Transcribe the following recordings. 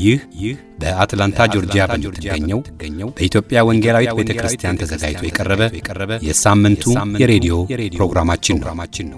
ይህ ይህ በአትላንታ ጆርጂያ በምትገኘው በኢትዮጵያ ወንጌላዊት ቤተ ክርስቲያን ተዘጋጅቶ የቀረበ የሳምንቱ የሬዲዮ ፕሮግራማችን ነው።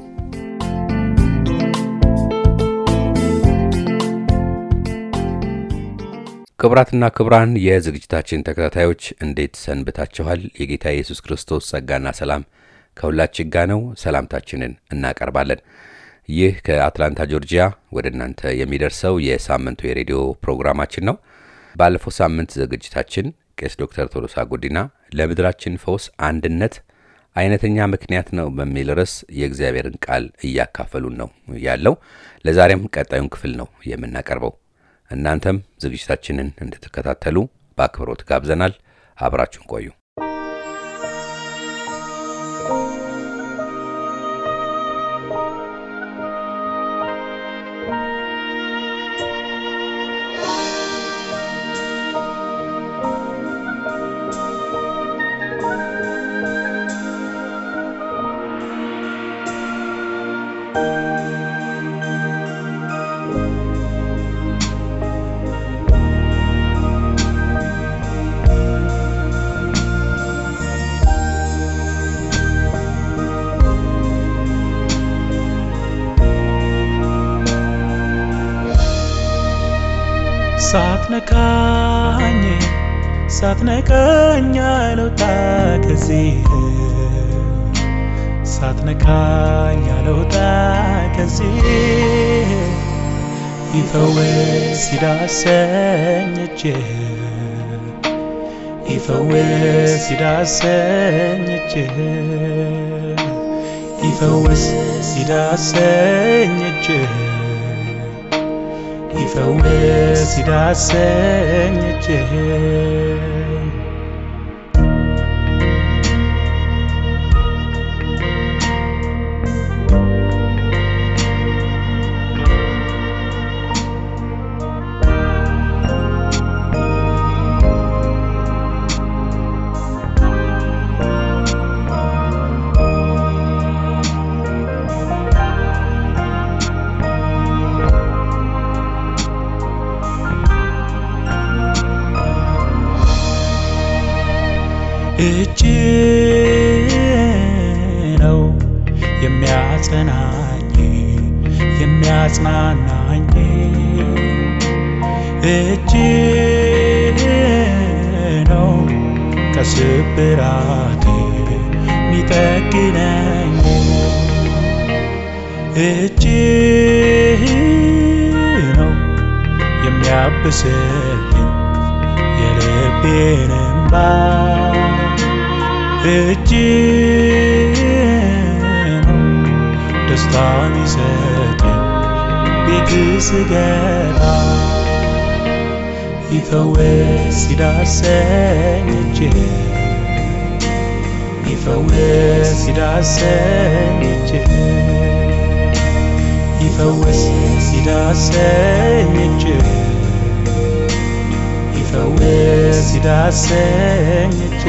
ክቡራትና ክቡራን የዝግጅታችን ተከታታዮች እንዴት ሰንብታችኋል? የጌታ ኢየሱስ ክርስቶስ ጸጋና ሰላም ከሁላችን ጋር ነው። ሰላምታችንን እናቀርባለን። ይህ ከአትላንታ ጆርጂያ ወደ እናንተ የሚደርሰው የሳምንቱ የሬዲዮ ፕሮግራማችን ነው። ባለፈው ሳምንት ዝግጅታችን ቄስ ዶክተር ቶሎሳ ጉዲና ለምድራችን ፈውስ አንድነት አይነተኛ ምክንያት ነው በሚል ርዕስ የእግዚአብሔርን ቃል እያካፈሉን ነው ያለው። ለዛሬም ቀጣዩን ክፍል ነው የምናቀርበው። እናንተም ዝግጅታችንን እንድትከታተሉ በአክብሮት ጋብዘናል። አብራችሁን ቆዩ። ሳትነካኝ ሳትነካኝ አልወጣ ከዚህ ሳትነካኝ አልወጣ ከዚህ ይፈወስ ይዳሰኝ እጅህ ይፈወስ ይዳሰኝ እጅህ ይፈወስ ይዳሰኝ እጅህ ይፈወስ ይዳሰኝ እጅህ እጅ ነው የሚያጸናኝ የሚያጽናናኝ እጅ ነው ከስብራቴ ሚጠግነኝ እጅ ነው የሚያብስልኝ የልቤን እንባ እጅ ነው ደስታ ሚሰጠኝ ቤት ስገባ ይፈወስ ይዳሰኝ እጅ ይፈወስ ይዳሰኝ እጅ ይፈወስ ይዳሰኝ እጅ ይፈወስ ይዳሰኝ እጅ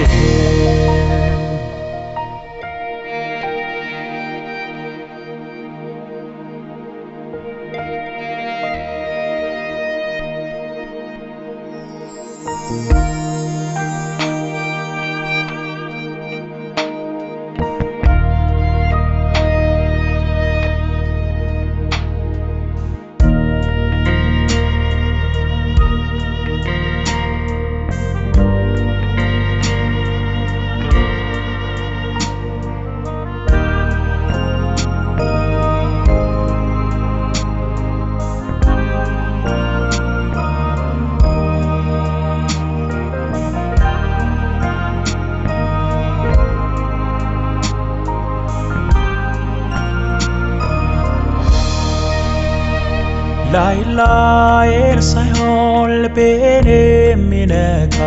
ላይ ላይን ሳይሆን ልቤን የሚነካ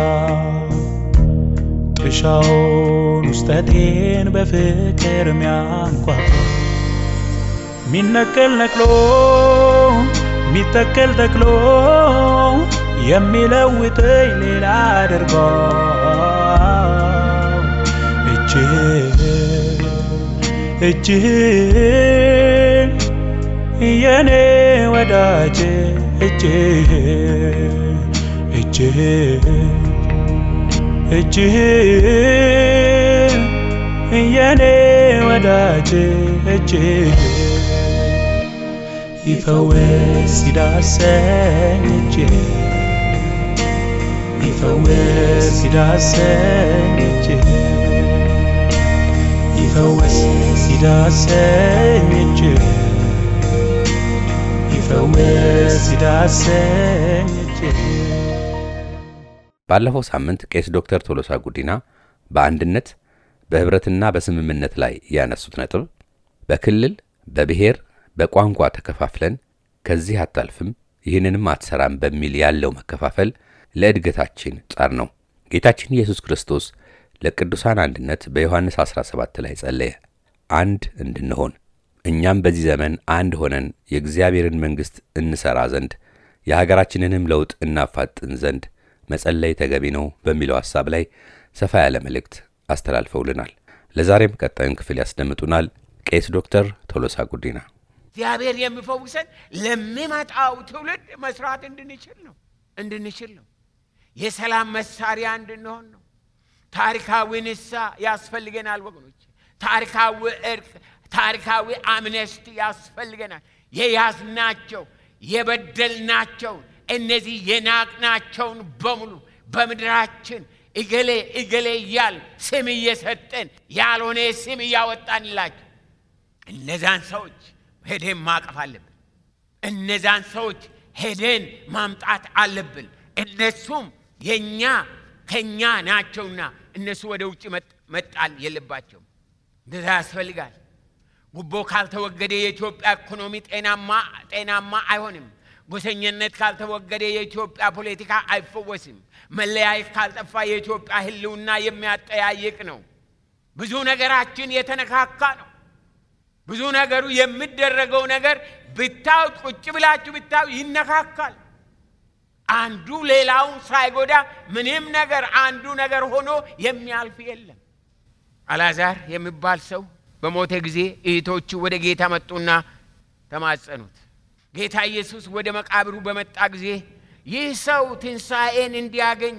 ጥሻውን ውስጠቴን በፍቅር ሚያንኳኳ ሚነቀል ነቅሎ ሚተከል ተክሎ የሚለውጠኝ ሌላ አድርጎ እጅህ እጅህ የኔ ወዳጅ እጅህ እጅህ እጅህ የኔ ወዳጅ እጅህ ይፈውስ ይዳሰኝ እጅህ ይፈውስ ይዳሰኝ እጅህ ይፈውስ ይዳሰኝ እጅህ ይፈውስ ይዳሰኝ እጅህ ባለፈው ሳምንት ቄስ ዶክተር ቶሎሳ ጉዲና በአንድነት በኅብረትና በስምምነት ላይ ያነሱት ነጥብ በክልል በብሔር በቋንቋ ተከፋፍለን ከዚህ አታልፍም ይህንንም አትሰራም በሚል ያለው መከፋፈል ለእድገታችን ጸር ነው። ጌታችን ኢየሱስ ክርስቶስ ለቅዱሳን አንድነት በዮሐንስ 17 ላይ ጸለየ፣ አንድ እንድንሆን እኛም በዚህ ዘመን አንድ ሆነን የእግዚአብሔርን መንግሥት እንሠራ ዘንድ የሀገራችንንም ለውጥ እናፋጥን ዘንድ መጸለይ ተገቢ ነው በሚለው ሐሳብ ላይ ሰፋ ያለ መልእክት አስተላልፈውልናል። ለዛሬም ቀጣዩን ክፍል ያስደምጡናል ቄስ ዶክተር ቶሎሳ ጉዲና። እግዚአብሔር የሚፈውሰን ለሚመጣው ትውልድ መስራት እንድንችል ነው እንድንችል ነው። የሰላም መሳሪያ እንድንሆን ነው። ታሪካዊ ንስሐ ያስፈልገናል ወገኖች። ታሪካዊ እርቅ፣ ታሪካዊ አምነስቲ ያስፈልገናል። የያዝናቸው የበደልናቸውን እነዚህ የናቅናቸውን በሙሉ በምድራችን እገሌ እገሌ እያል ስም እየሰጠን ያልሆነ ስም እያወጣንላቸው እነዛን ሰዎች ሄደን ማቀፍ አለብን። እነዛን ሰዎች ሄደን ማምጣት አለብን። እነሱም የእኛ ከእኛ ናቸውና እነሱ ወደ ውጭ መጣል የለባቸውም። እንደዛ ያስፈልጋል። ጉቦ ካልተወገደ የኢትዮጵያ ኢኮኖሚ ጤናማ ጤናማ አይሆንም። ጎሰኝነት ካልተወገደ የኢትዮጵያ ፖለቲካ አይፈወስም። መለያየት ካልጠፋ የኢትዮጵያ ሕልውና የሚያጠያይቅ ነው። ብዙ ነገራችን የተነካካ ነው። ብዙ ነገሩ የሚደረገው ነገር ብታዩ ቁጭ ብላችሁ ብታዩ ይነካካል። አንዱ ሌላውን ሳይጎዳ ምንም ነገር አንዱ ነገር ሆኖ የሚያልፍ የለም። አልዓዛር የሚባል ሰው በሞተ ጊዜ እህቶቹ ወደ ጌታ መጡና ተማጸኑት። ጌታ ኢየሱስ ወደ መቃብሩ በመጣ ጊዜ ይህ ሰው ትንሣኤን እንዲያገኝ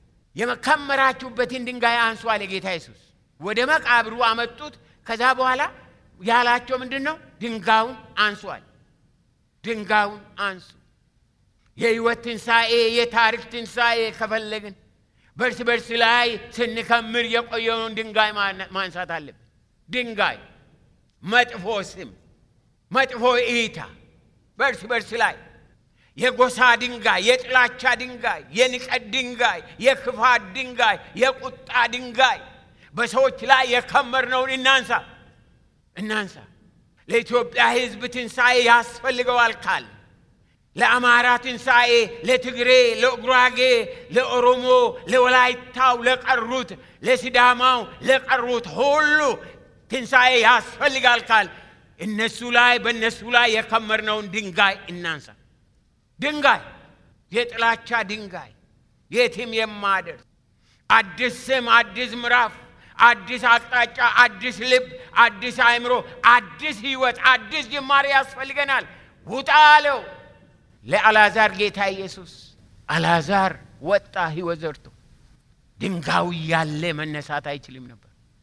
የከመራችሁበትን ድንጋይ አንሱ አለ ጌታ ኢየሱስ። ወደ መቃብሩ አመጡት። ከዛ በኋላ ያላቸው ምንድን ነው? ድንጋዩን አንሷል። ድንጋዩን አንሱ። የህይወት ትንሣኤ፣ የታሪክ ትንሣኤ ከፈለግን በርስ በርስ ላይ ስንከምር የቆየውን ድንጋይ ማንሳት አለብን። ድንጋይ መጥፎ ስም፣ መጥፎ እይታ በርስ በርስ ላይ የጎሳ ድንጋይ፣ የጥላቻ ድንጋይ፣ የንቀት ድንጋይ፣ የክፋት ድንጋይ፣ የቁጣ ድንጋይ በሰዎች ላይ የከመርነውን እናንሳ እናንሳ። ለኢትዮጵያ ሕዝብ ትንሣኤ ያስፈልገዋል ካል ለአማራ ትንሣኤ፣ ለትግሬ፣ ለጉራጌ፣ ለኦሮሞ፣ ለወላይታው፣ ለቀሩት፣ ለሲዳማው፣ ለቀሩት ሁሉ ትንሣኤ ያስፈልጋል ካል እነሱ ላይ በእነሱ ላይ የከመርነውን ድንጋይ እናንሳ። ድንጋይ የጥላቻ ድንጋይ የትም የማደርስ አዲስ ስም፣ አዲስ ምዕራፍ፣ አዲስ አቅጣጫ፣ አዲስ ልብ፣ አዲስ አእምሮ፣ አዲስ ህይወት፣ አዲስ ጅማሬ ያስፈልገናል። ውጣ አለው ለአልዓዛር ጌታ ኢየሱስ። አልዓዛር ወጣ ህይወት ዘርቶ። ድንጋዩ እያለ መነሳት አይችልም ነበር።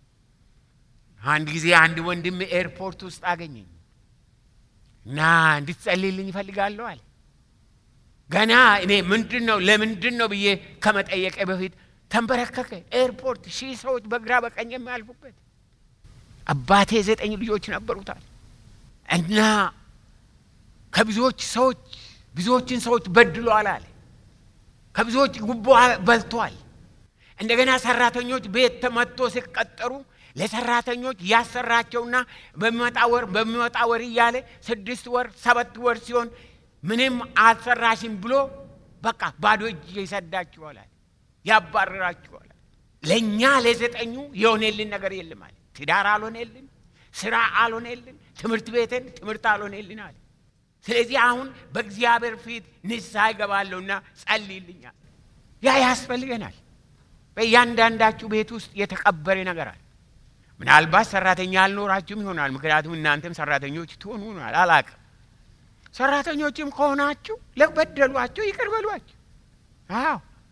አንድ ጊዜ አንድ ወንድም ኤርፖርት ውስጥ አገኘኝ እና እንድትጸልይልኝ ይፈልጋለሁ አለ። ገና እኔ ምንድን ነው ለምንድን ነው ብዬ ከመጠየቀ በፊት ተንበረከከ። ኤርፖርት ሺህ ሰዎች በግራ በቀኝ የሚያልፉበት አባቴ ዘጠኝ ልጆች ነበሩታል እና ከብዙዎች ሰዎች ብዙዎችን ሰዎች በድሏል አለ። ከብዙዎች ጉቦ በልቷል። እንደገና ሰራተኞች ቤት ተመቶ ሲቀጠሩ ለሰራተኞች ያሰራቸውና በሚመጣ ወር በሚመጣ ወር እያለ ስድስት ወር ሰባት ወር ሲሆን ምንም አልሰራሽም ብሎ በቃ ባዶ እጅ ይሰዳችኋል፣ ያባረራችኋል። ለእኛ ለዘጠኙ የሆነልን ነገር የለም አለ። ትዳር አልሆነልን፣ ስራ አልሆነልን፣ ትምህርት ቤትን ትምህርት አልሆነልን አለ። ስለዚህ አሁን በእግዚአብሔር ፊት ንስሐ ይገባለሁና ጸልይልኛል። ያ ያስፈልገናል። በእያንዳንዳችሁ ቤት ውስጥ የተቀበረ ነገር አለ። ምናልባት ሰራተኛ አልኖራችሁም ይሆናል። ምክንያቱም እናንተም ሰራተኞች ትሆኑ ይሆናል፣ አላቅም። ሰራተኞችም ከሆናችሁ ለበደሏቸው ይቅር በሏቸው። አዎ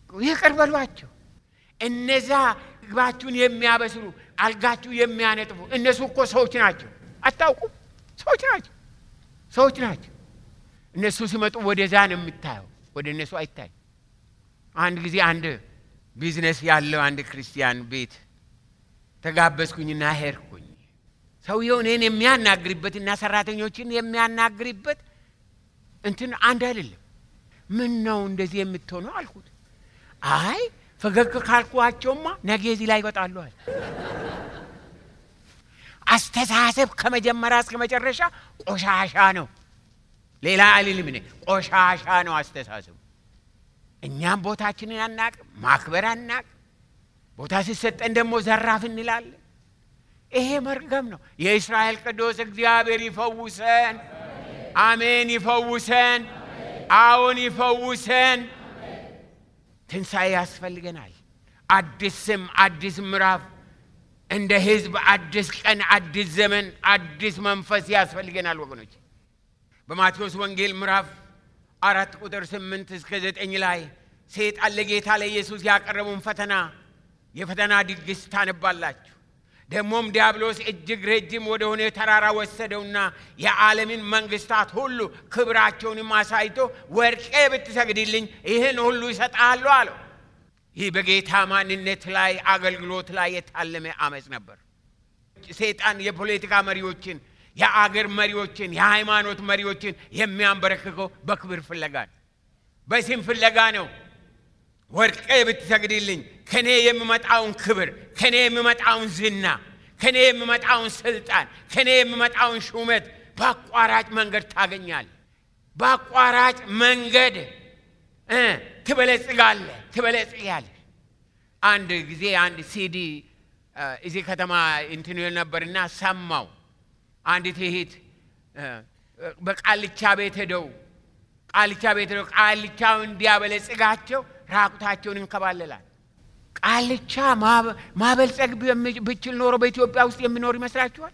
ይቅር በሏቸው። እነዛ ምግባችሁን የሚያበስሉ አልጋችሁ የሚያነጥፉ እነሱ እኮ ሰዎች ናቸው። አታውቁም? ሰዎች ናቸው። ሰዎች ናቸው። እነሱ ሲመጡ ወደዛ ነው የምታየው፣ ወደ እነሱ አይታይ። አንድ ጊዜ አንድ ቢዝነስ ያለው አንድ ክርስቲያን ቤት ተጋበዝኩኝና ሄድኩኝ። ሰውየው እኔን የሚያናግርበትና ሰራተኞችን የሚያናግርበት እንትን አንድ አይደለም። ምን ነው እንደዚህ የምትሆነው አልኩት። አይ ፈገግ ካልኳቸውማ ነገ እዚህ ላይ ይወጣለዋል። አስተሳሰብ ከመጀመሪያ እስከ መጨረሻ ቆሻሻ ነው። ሌላ አልልም እኔ ቆሻሻ ነው አስተሳሰቡ። እኛም ቦታችንን አናቅም፣ ማክበር አናቅም። ቦታ ሲሰጠን ደግሞ ዘራፍ እንላለን። ይሄ መርገም ነው። የእስራኤል ቅዱስ እግዚአብሔር ይፈውሰን። አሜን። ይፈውሰን። አዎን ይፈውሰን። ትንሣኤ ያስፈልገናል። አዲስ ስም፣ አዲስ ምዕራፍ፣ እንደ ህዝብ አዲስ ቀን፣ አዲስ ዘመን፣ አዲስ መንፈስ ያስፈልገናል ወገኖች። በማቴዎስ ወንጌል ምዕራፍ አራት ቁጥር ስምንት እስከ ዘጠኝ ላይ ሰይጣን ለጌታ ለኢየሱስ ያቀረበውን ፈተና የፈተና ድግስ ታነባላችሁ። ደግሞም ዲያብሎስ እጅግ ረጅም ወደ ሆነ ተራራ ወሰደውና የዓለምን መንግስታት ሁሉ ክብራቸውንም አሳይቶ ወርቄ ብትሰግድልኝ ይህን ሁሉ ይሰጣለሁ አለው። ይህ በጌታ ማንነት ላይ አገልግሎት ላይ የታለመ አመፅ ነበር። ሰይጣን የፖለቲካ መሪዎችን፣ የአገር መሪዎችን፣ የሃይማኖት መሪዎችን የሚያንበረክከው በክብር ፍለጋ ነው፣ በስም ፍለጋ ነው። ወርቄ ብትሰግድልኝ ከኔ የሚመጣውን ክብር፣ ከኔ የሚመጣውን ዝና፣ ከኔ የሚመጣውን ስልጣን፣ ከኔ የሚመጣውን ሹመት በአቋራጭ መንገድ ታገኛል። በአቋራጭ መንገድ ትበለጽጋለህ፣ ትበለጽጋለህ። አንድ ጊዜ አንድ ሲዲ እዚህ ከተማ እንትን ነበርና ሰማው። አንዲት እህት በቃልቻ ቤት ሄደው ቃልቻ ቤት ሄደው ቃልቻው እንዲያበለጽጋቸው ራቁታቸውን እንከባለላል። ቃልቻ ማበልጸግ ብችል ኖሮ በኢትዮጵያ ውስጥ የሚኖር ይመስላችኋል?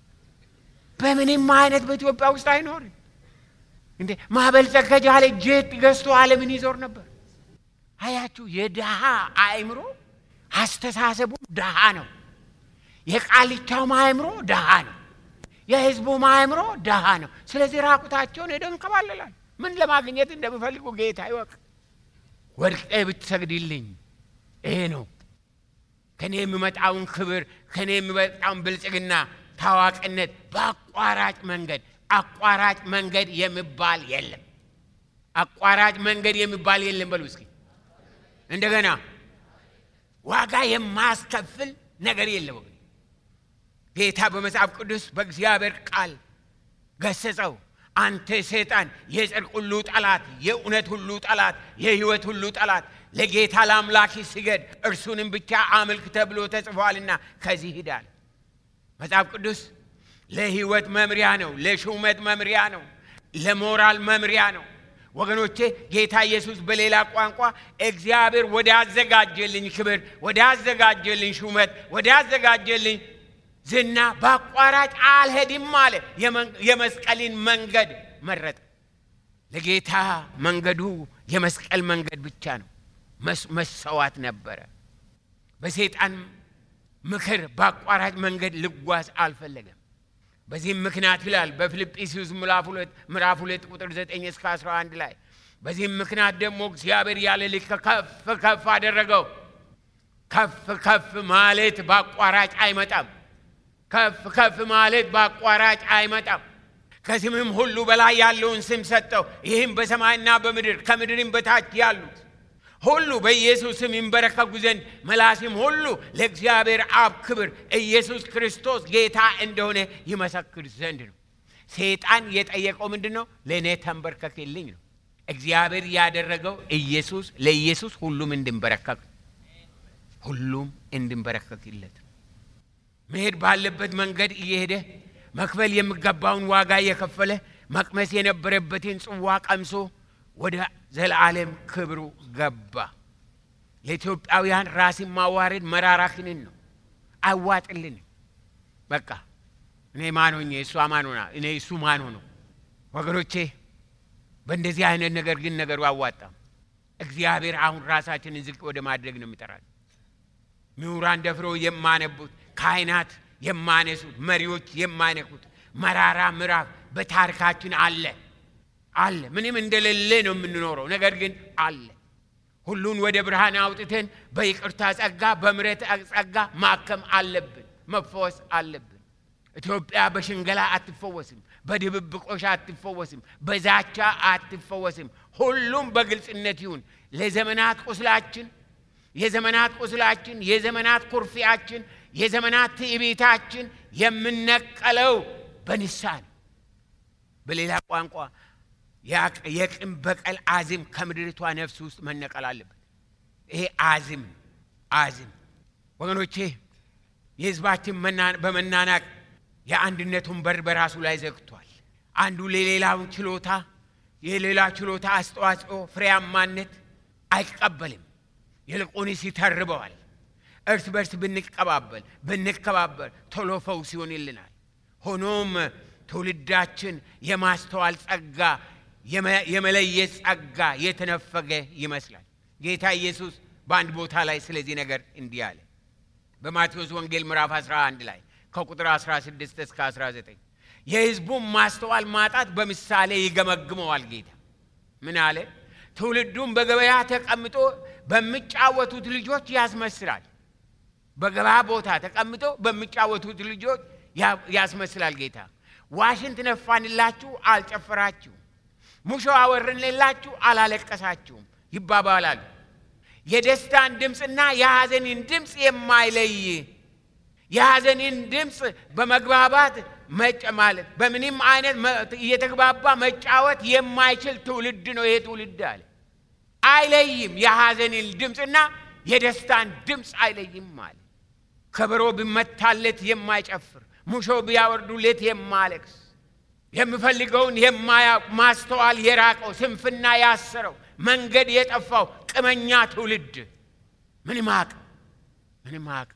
በምንም አይነት በኢትዮጵያ ውስጥ አይኖርም። እንዴ ማበልጸግ ከቻለ ጄት ገዝቶ ዓለምን ይዞር ነበር። አያችሁ፣ የድሃ አእምሮ አስተሳሰቡ ድሃ ነው። የቃልቻውም አእምሮ ድሃ ነው። የህዝቡም አእምሮ ድሃ ነው። ስለዚህ ራቁታቸውን ሄደው እንከባለላል። ምን ለማግኘት እንደሚፈልጉ ጌታ ይወቅ። ወድቄ ብትሰግድልኝ ይሄ ነው ከኔ የሚመጣውን ክብር ከኔ የሚመጣውን ብልጽግና ታዋቂነት በአቋራጭ መንገድ አቋራጭ መንገድ የሚባል የለም። አቋራጭ መንገድ የሚባል የለም። በሉ እስኪ እንደገና ዋጋ የማያስከፍል ነገር የለም። ጌታ በመጽሐፍ ቅዱስ በእግዚአብሔር ቃል ገሰጸው። አንተ ሰይጣን የጽድቅ ሁሉ ጠላት፣ የእውነት ሁሉ ጠላት፣ የህይወት ሁሉ ጠላት፣ ለጌታ ለአምላክ ስገድ እርሱንም ብቻ አምልክ ተብሎ ተጽፏልና ከዚህ ሂዳል። መጽሐፍ ቅዱስ ለህይወት መምሪያ ነው፣ ለሹመት መምሪያ ነው፣ ለሞራል መምሪያ ነው። ወገኖቼ ጌታ ኢየሱስ በሌላ ቋንቋ እግዚአብሔር ወደ አዘጋጀልኝ ክብር፣ ወደ አዘጋጀልኝ ሹመት፣ ወደ አዘጋጀልኝ ዝና በአቋራጭ አልሄድም አለ። የመስቀልን መንገድ መረጠ። ለጌታ መንገዱ የመስቀል መንገድ ብቻ ነው። መሰዋት ነበረ። በሰይጣን ምክር በአቋራጭ መንገድ ልጓዝ አልፈለገም። በዚህም ምክንያት ይላል በፊልጵስዩስ ምዕራፍ ሁለት ቁጥር 9 እስከ 11 ላይ በዚህም ምክንያት ደግሞ እግዚአብሔር ያለ ልክ ከፍ ከፍ አደረገው። ከፍ ከፍ ማለት በአቋራጭ አይመጣም። ከፍ ከፍ ማለት በአቋራጭ አይመጣም። ከስምም ሁሉ በላይ ያለውን ስም ሰጠው። ይህም በሰማይና በምድር ከምድርም በታች ያሉት ሁሉ በኢየሱስ ስም ይንበረከኩ ዘንድ መላስም ሁሉ ለእግዚአብሔር አብ ክብር ኢየሱስ ክርስቶስ ጌታ እንደሆነ ይመሰክር ዘንድ ነው። ሰይጣን የጠየቀው ምንድን ነው? ለእኔ ተንበርከክልኝ ነው። እግዚአብሔር ያደረገው ኢየሱስ ለኢየሱስ ሁሉም እንድንበረከክ ሁሉም እንድንበረከክለት መሄድ ባለበት መንገድ እየሄደ መክፈል የሚገባውን ዋጋ እየከፈለ መቅመስ የነበረበትን ጽዋ ቀምሶ ወደ ዘላለም ክብሩ ገባ። ለኢትዮጵያውያን ራስን ማዋረድ መራራ ክንን ነው። አይዋጥልንም። በቃ እኔ ማን ሆኜ እሷ ማን ሆና እኔ እሱ ማን ሆነው? ወገኖቼ በእንደዚህ አይነት ነገር ግን ነገሩ አዋጣም። እግዚአብሔር አሁን ራሳችንን ዝቅ ወደ ማድረግ ነው የሚጠራል። ምሁራን ደፍረው የማነቡት፣ ካህናት የማነሱት፣ መሪዎች የማይነኩት መራራ ምዕራፍ በታሪካችን አለ አለ። ምንም እንደሌለ ነው የምንኖረው፣ ነገር ግን አለ። ሁሉን ወደ ብርሃን አውጥተን በይቅርታ ጸጋ፣ በምሕረት ጸጋ ማከም አለብን፣ መፈወስ አለብን። ኢትዮጵያ በሽንገላ አትፈወስም፣ በድብብቆሽ አትፈወስም፣ በዛቻ አትፈወስም። ሁሉም በግልጽነት ይሁን። ለዘመናት ቁስላችን የዘመናት ቁስላችን የዘመናት ኩርፊያችን የዘመናት ትዕቢታችን የምነቀለው በንስሐ ነው። በሌላ ቋንቋ የቂም በቀል አዚም ከምድሪቷ ነፍስ ውስጥ መነቀል አለበት። ይሄ አዚም ነው። አዚም ወገኖቼ፣ የሕዝባችን በመናናቅ የአንድነቱን በር በራሱ ላይ ዘግቷል። አንዱ ለሌላውን ችሎታ የሌላ ችሎታ አስተዋጽኦ ፍሬያማነት አይቀበልም። ይልቁንስ ይተርበዋል። እርስ በርስ ብንቀባበል ብንከባበር ቶሎ ፈውስ ይሆንልናል። ሆኖም ትውልዳችን የማስተዋል ጸጋ የመለየት ጸጋ የተነፈገ ይመስላል። ጌታ ኢየሱስ በአንድ ቦታ ላይ ስለዚህ ነገር እንዲህ አለ። በማቴዎስ ወንጌል ምዕራፍ 11 ላይ ከቁጥር 16 እስከ 19 የሕዝቡን ማስተዋል ማጣት በምሳሌ ይገመግመዋል። ጌታ ምን አለ? ትውልዱም በገበያ ተቀምጦ በሚጫወቱት ልጆች ያስመስላል። በገበያ ቦታ ተቀምጦ በሚጫወቱት ልጆች ያስመስላል። ጌታ ዋሽንት ነፋንላችሁ፣ አልጨፈራችሁም፣ ሙሾ አወረንላችሁ፣ አላለቀሳችሁም ይባባላሉ። የደስታን ድምፅና የሐዘንን ድምፅ የማይለይ የሐዘንን ድምፅ በመግባባት መጭ ማለት በምንም አይነት እየተግባባ መጫወት የማይችል ትውልድ ነው ይሄ ትውልድ አለ። አይለይም። የሐዘንን ድምፅና የደስታን ድምፅ አይለይም አለ። ከበሮ ቢመታለት የማይጨፍር ሙሾ ቢያወርዱለት የማለቅስ የሚፈልገውን የማያውቅ ማስተዋል የራቀው ስንፍና ያሰረው መንገድ የጠፋው ቅመኛ ትውልድ ምንም አቅም ምንም አቅም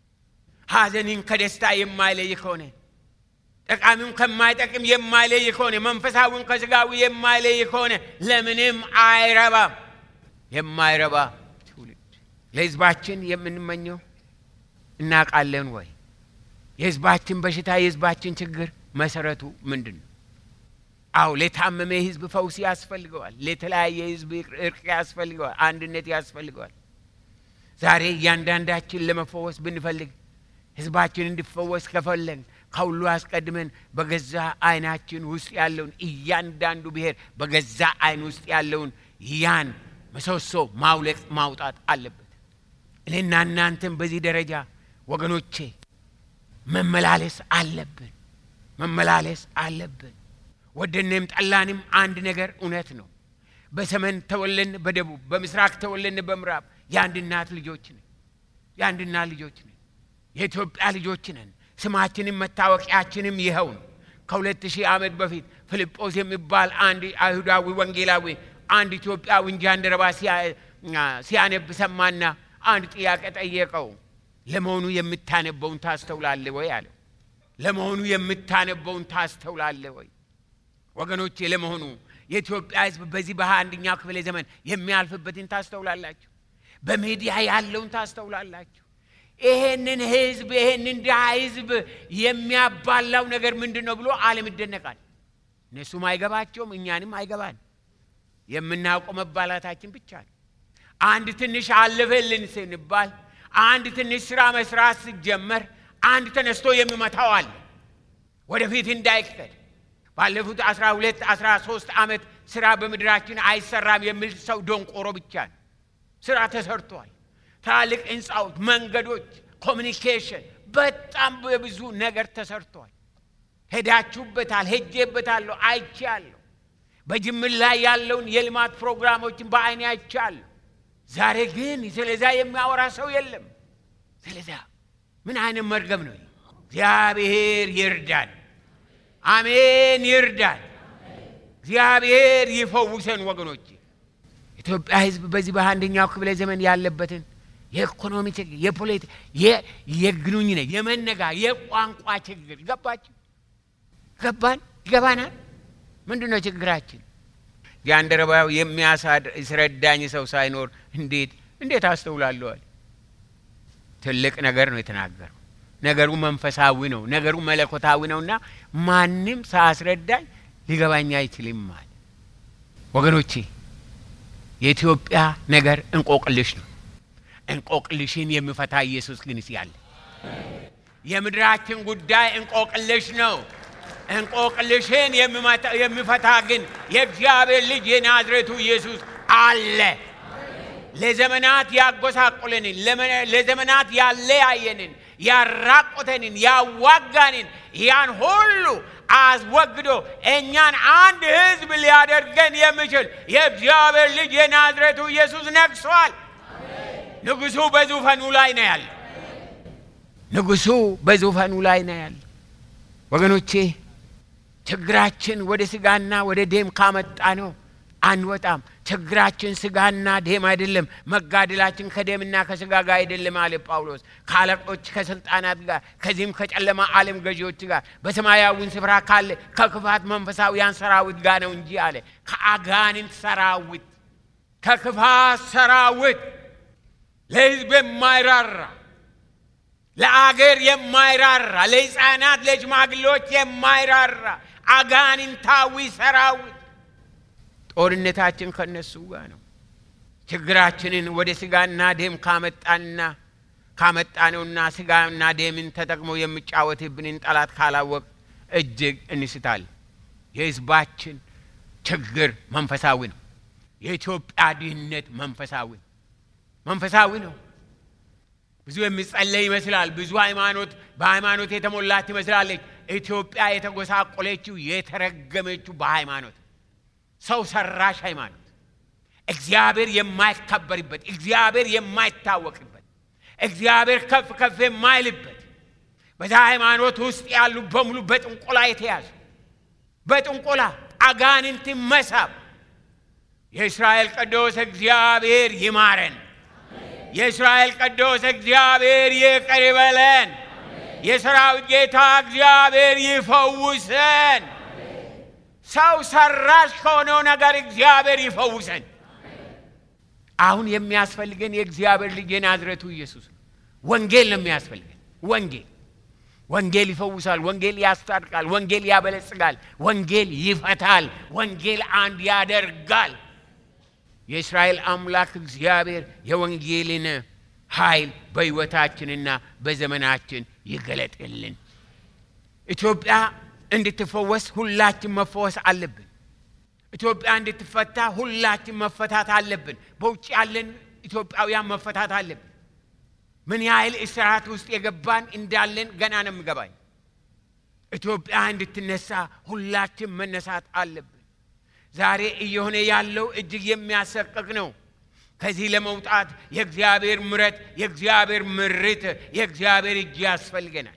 ሐዘንን ከደስታ የማይለይ ከሆነ ጠቃሚውን ከማይጠቅም የማይለይ ከሆነ መንፈሳዊውን ከስጋዊ የማይለይ ከሆነ ለምንም አይረባም። የማይረባ ትውልድ ለሕዝባችን የምንመኘው እናውቃለን ወይ? የሕዝባችን በሽታ የሕዝባችን ችግር መሰረቱ ምንድን ነው? አው ለታመመ ሕዝብ ፈውስ ያስፈልገዋል። ለተለያየ ሕዝብ እርቅ ያስፈልገዋል። አንድነት ያስፈልገዋል። ዛሬ እያንዳንዳችን ለመፈወስ ብንፈልግ ሕዝባችን እንዲፈወስ ከፈለግን ከሁሉ አስቀድመን በገዛ ዓይናችን ውስጥ ያለውን እያንዳንዱ ብሔር በገዛ ዓይን ውስጥ ያለውን ያን ምሰሶ ማውለቅ ማውጣት አለበት። እኔና እናንተም በዚህ ደረጃ ወገኖቼ መመላለስ አለብን፣ መመላለስ አለብን። ወደንም ጠላንም አንድ ነገር እውነት ነው። በሰሜን ተወለን በደቡብ በምስራቅ ተወለን በምዕራብ የአንድ እናት ልጆች ነን። የአንድ እናት ልጆች ነን። የኢትዮጵያ ልጆች ነን። ስማችንም መታወቂያችንም ይኸው ነው። ከሁለት ሺህ ዓመት በፊት ፊልጶስ የሚባል አንድ አይሁዳዊ ወንጌላዊ አንድ ኢትዮጵያዊ ጃንደረባ ሲያነብ ሰማና አንድ ጥያቄ ጠየቀው። ለመሆኑ የምታነበውን ታስተውላለህ ወይ አለው። ለመሆኑ የምታነበውን ታስተውላለህ ወይ? ወገኖቼ ለመሆኑ የኢትዮጵያ ሕዝብ በዚህ በሃያ አንደኛው ክፍለ ዘመን የሚያልፍበትን ታስተውላላችሁ? በሚዲያ ያለውን ታስተውላላችሁ? ይሄንን ህዝብ ይሄንን ድሃ ህዝብ የሚያባላው ነገር ምንድን ነው ብሎ ዓለም ይደነቃል። እነሱም አይገባቸውም፣ እኛንም አይገባን። የምናውቀው መባላታችን ብቻ ነው። አንድ ትንሽ አለፈልን ስንባል፣ አንድ ትንሽ ስራ መስራት ሲጀመር አንድ ተነስቶ የሚመታው አለ ወደፊት እንዳይከድ ባለፉት አስራ ሁለት አስራ ሶስት ዓመት ስራ በምድራችን አይሰራም የሚል ሰው ደንቆሮ ብቻ ነው። ስራ ተሰርቷል። ትላልቅ ህንፃዎች፣ መንገዶች፣ ኮሚኒኬሽን በጣም በብዙ ነገር ተሰርቷል። ሄዳችሁበታል፣ ሄጄበታለሁ፣ አይቻለሁ። በጅምር ላይ ያለውን የልማት ፕሮግራሞችን በአይኔ አይቻለሁ። ዛሬ ግን ስለዛ የሚያወራ ሰው የለም። ስለዛ ምን አይነት መርገም ነው? እግዚአብሔር ይርዳን። አሜን፣ ይርዳን። እግዚአብሔር ይፈውሰን ወገኖች። ኢትዮጵያ ህዝብ በዚህ በአንደኛው ክፍለ ዘመን ያለበትን የኢኮኖሚ ችግር፣ የፖለቲካ፣ የግንኙነት፣ የመነጋ፣ የቋንቋ ችግር ገባችሁ? ገባን? ይገባናል። ምንድን ነው ችግራችን? ጃንደረባው የሚያስረዳኝ ሰው ሳይኖር እንዴት እንዴት አስተውላለዋል? ትልቅ ነገር ነው የተናገረው። ነገሩ መንፈሳዊ ነው። ነገሩ መለኮታዊ ነውና ማንም ሳያስረዳኝ ሊገባኝ አይችልም አለ። ወገኖቼ የኢትዮጵያ ነገር እንቆቅልሽ ነው። እንቆቅልሽን የሚፈታ ኢየሱስ ግን ያለ የምድራችን ጉዳይ እንቆቅልሽ ነው። እንቆቅልሽን የሚፈታ ግን የእግዚአብሔር ልጅ የናዝሬቱ ኢየሱስ አለ። ለዘመናት ያጎሳቆለንን፣ ለዘመናት ያለያየንን፣ ያራቆተንን፣ ያዋጋንን ያን ሁሉ አስወግዶ እኛን አንድ ሕዝብ ሊያደርገን የሚችል የእግዚአብሔር ልጅ የናዝሬቱ ኢየሱስ ነግሷል። ንጉሡ በዙፋኑ ላይ ነው ያለ። ንጉሡ በዙፋኑ ላይ ነው ያለ። ወገኖቼ ችግራችን ወደ ስጋና ወደ ደም ካመጣ ነው አንወጣም። ችግራችን ስጋና ደም አይደለም። መጋደላችን ከደምና ከስጋ ጋር አይደለም አለ ጳውሎስ። ከአለቆች ከስልጣናት ጋር ከዚህም ከጨለማ ዓለም ገዢዎች ጋር በሰማያዊን ስፍራ ካለ ከክፋት መንፈሳዊያን ሰራዊት ጋር ነው እንጂ አለ። ከአጋንንት ሰራዊት፣ ከክፋት ሰራዊት፣ ለሕዝብ የማይራራ ለአገር የማይራራ ለሕፃናት ለሽማግሌዎች የማይራራ አጋንንታዊ ሰራዊት ጦርነታችን ከነሱ ጋር ነው። ችግራችንን ወደ ስጋና ደም ካመጣንና ካመጣነውና ስጋና ደምን ተጠቅሞ የሚጫወትብንን ጠላት ካላወቅ እጅግ እንስታል። የህዝባችን ችግር መንፈሳዊ ነው። የኢትዮጵያ ድህነት መንፈሳዊ ነው። መንፈሳዊ ነው። ብዙ የሚጸለይ ይመስላል። ብዙ ሃይማኖት በሃይማኖት የተሞላት ትመስላለች። ኢትዮጵያ የተጎሳቆለችው የተረገመችው በሃይማኖት ሰው ሰራሽ ሃይማኖት እግዚአብሔር የማይከበርበት እግዚአብሔር የማይታወቅበት እግዚአብሔር ከፍ ከፍ የማይልበት በዛ ሃይማኖት ውስጥ ያሉ በሙሉ በጥንቆላ የተያዙ በጥንቆላ አጋንንት መሳብ የእስራኤል ቅዱስ እግዚአብሔር ይማረን። የእስራኤል ቅዱስ እግዚአብሔር ይቅር ይበለን። የሰራዊት ጌታ እግዚአብሔር ይፈውሰን። ሰው ሰራሽ ከሆነው ነገር እግዚአብሔር ይፈውሰን። አሁን የሚያስፈልገን የእግዚአብሔር ልጅ የናዝረቱ ኢየሱስ ነው። ወንጌል ነው የሚያስፈልገን። ወንጌል ወንጌል ይፈውሳል። ወንጌል ያስታርቃል። ወንጌል ያበለጽጋል። ወንጌል ይፈታል። ወንጌል አንድ ያደርጋል። የእስራኤል አምላክ እግዚአብሔር የወንጌልን ኃይል በሕይወታችንና በዘመናችን ይገለጥልን። ኢትዮጵያ እንድትፈወስ ሁላችን መፈወስ አለብን። ኢትዮጵያ እንድትፈታ ሁላችን መፈታት አለብን። በውጭ ያለን ኢትዮጵያውያን መፈታት አለብን። ምን ያህል እስራት ውስጥ የገባን እንዳለን ገና ነው የሚገባኝ። ኢትዮጵያ እንድትነሳ ሁላችን መነሳት አለብን። ዛሬ እየሆነ ያለው እጅግ የሚያሰቅቅ ነው። ከዚህ ለመውጣት የእግዚአብሔር ምረት፣ የእግዚአብሔር ምርት፣ የእግዚአብሔር እጅ ያስፈልገናል።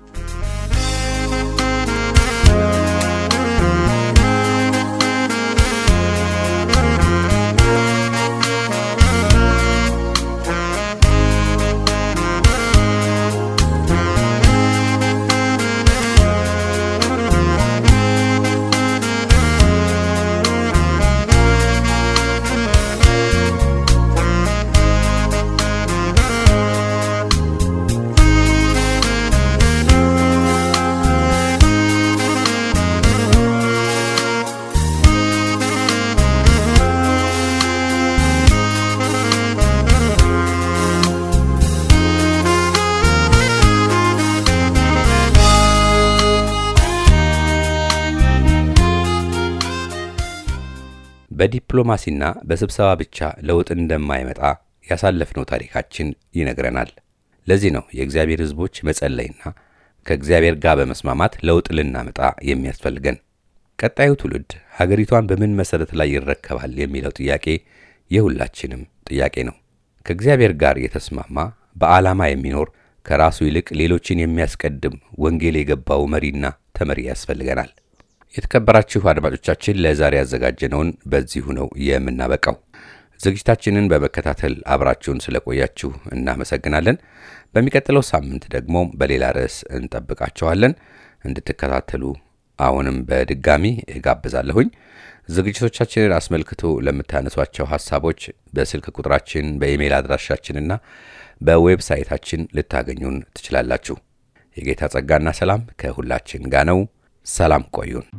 በዲፕሎማሲና በስብሰባ ብቻ ለውጥ እንደማይመጣ ያሳለፍነው ታሪካችን ይነግረናል። ለዚህ ነው የእግዚአብሔር ሕዝቦች መጸለይና ከእግዚአብሔር ጋር በመስማማት ለውጥ ልናመጣ የሚያስፈልገን። ቀጣዩ ትውልድ ሀገሪቷን በምን መሠረት ላይ ይረከባል የሚለው ጥያቄ የሁላችንም ጥያቄ ነው። ከእግዚአብሔር ጋር የተስማማ በዓላማ የሚኖር ከራሱ ይልቅ ሌሎችን የሚያስቀድም ወንጌል የገባው መሪና ተመሪ ያስፈልገናል። የተከበራችሁ አድማጮቻችን ለዛሬ ያዘጋጀነውን በዚሁ ነው የምናበቃው። ዝግጅታችንን በመከታተል አብራችሁን ስለቆያችሁ እናመሰግናለን። በሚቀጥለው ሳምንት ደግሞ በሌላ ርዕስ እንጠብቃችኋለን። እንድትከታተሉ አሁንም በድጋሚ እጋብዛለሁኝ። ዝግጅቶቻችንን አስመልክቶ ለምታነሷቸው ሀሳቦች በስልክ ቁጥራችን በኢሜይል አድራሻችንና በዌብሳይታችን ልታገኙን ትችላላችሁ። የጌታ ጸጋና ሰላም ከሁላችን ጋር ነው። ሰላም ቆዩን።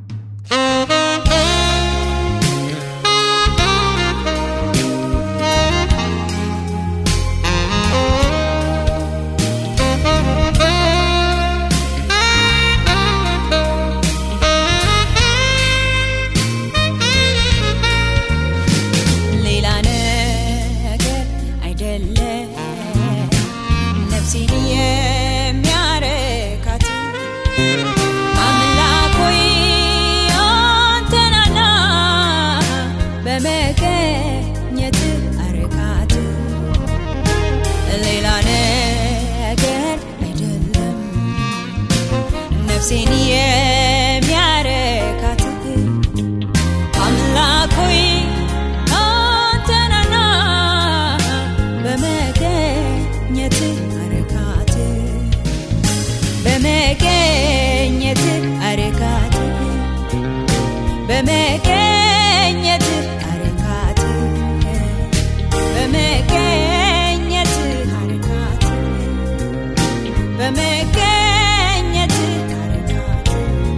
ሌላ ነገር አይደለም ነፍሴን የሚያረካት አምላክ ሆይ አንተናና በመገኘት አረካት ሌላ ነገር አይደለም ነፍሴን የሚያረካት አምላክ ሆይ አንተናና በመገኘት አረካት በመገኘት አረካት በመገኘት አረካት በመገኘት አረካት በመገኘት አረካት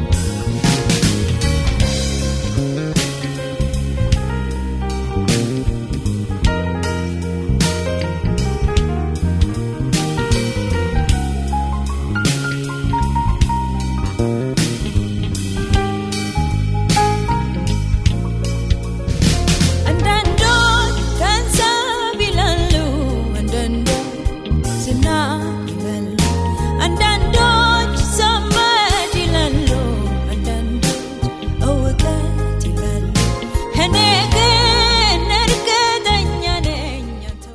አንዳንዶች ገንዘብ ይላሉ፣ አንዳንዶች ዝና ይላሉ፣ አንዳንዶች ዘመድ ይላሉ፣ አንዳንዶች እውቀት ይላሉ። እኔ ግን እርግጠኛ ነኝ አንተው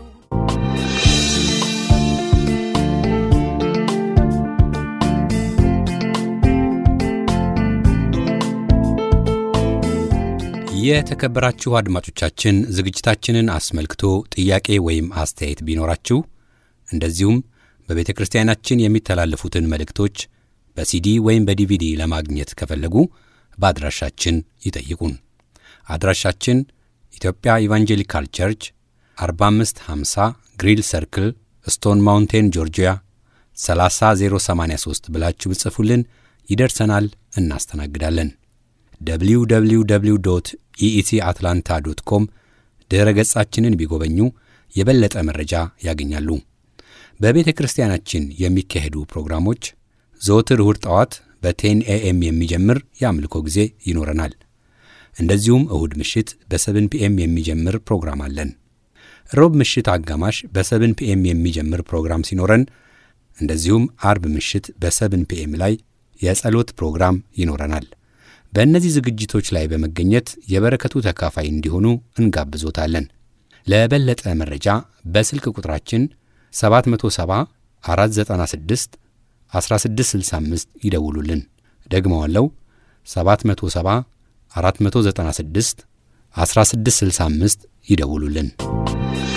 የተከበራችሁ አድማጮቻችን ዝግጅታችንን አስመልክቶ ጥያቄ ወይም አስተያየት ቢኖራችሁ እንደዚሁም በቤተ ክርስቲያናችን የሚተላለፉትን መልእክቶች በሲዲ ወይም በዲቪዲ ለማግኘት ከፈለጉ በአድራሻችን ይጠይቁን። አድራሻችን ኢትዮጵያ ኢቫንጀሊካል ቸርች 4550 ግሪል ሰርክል ስቶን ማውንቴን ጆርጂያ 30083 ብላችሁ ብጽፉልን ይደርሰናል፣ እናስተናግዳለን። www ኢኢሲ አትላንታ ዶት ኮም ድረ ገጻችንን ቢጎበኙ የበለጠ መረጃ ያገኛሉ። በቤተ ክርስቲያናችን የሚካሄዱ ፕሮግራሞች ዘወትር እሁድ ጠዋት በቴን ኤኤም የሚጀምር የአምልኮ ጊዜ ይኖረናል። እንደዚሁም እሁድ ምሽት በሰብን ፒኤም የሚጀምር ፕሮግራም አለን። ሮብ ምሽት አጋማሽ በሰብን ፒኤም የሚጀምር ፕሮግራም ሲኖረን እንደዚሁም አርብ ምሽት በሰብን ፒኤም ላይ የጸሎት ፕሮግራም ይኖረናል። በእነዚህ ዝግጅቶች ላይ በመገኘት የበረከቱ ተካፋይ እንዲሆኑ እንጋብዞታለን። ለበለጠ መረጃ በስልክ ቁጥራችን 770 496 1665 ይደውሉልን። ደግመዋለው 770 496 1665 ይደውሉልን።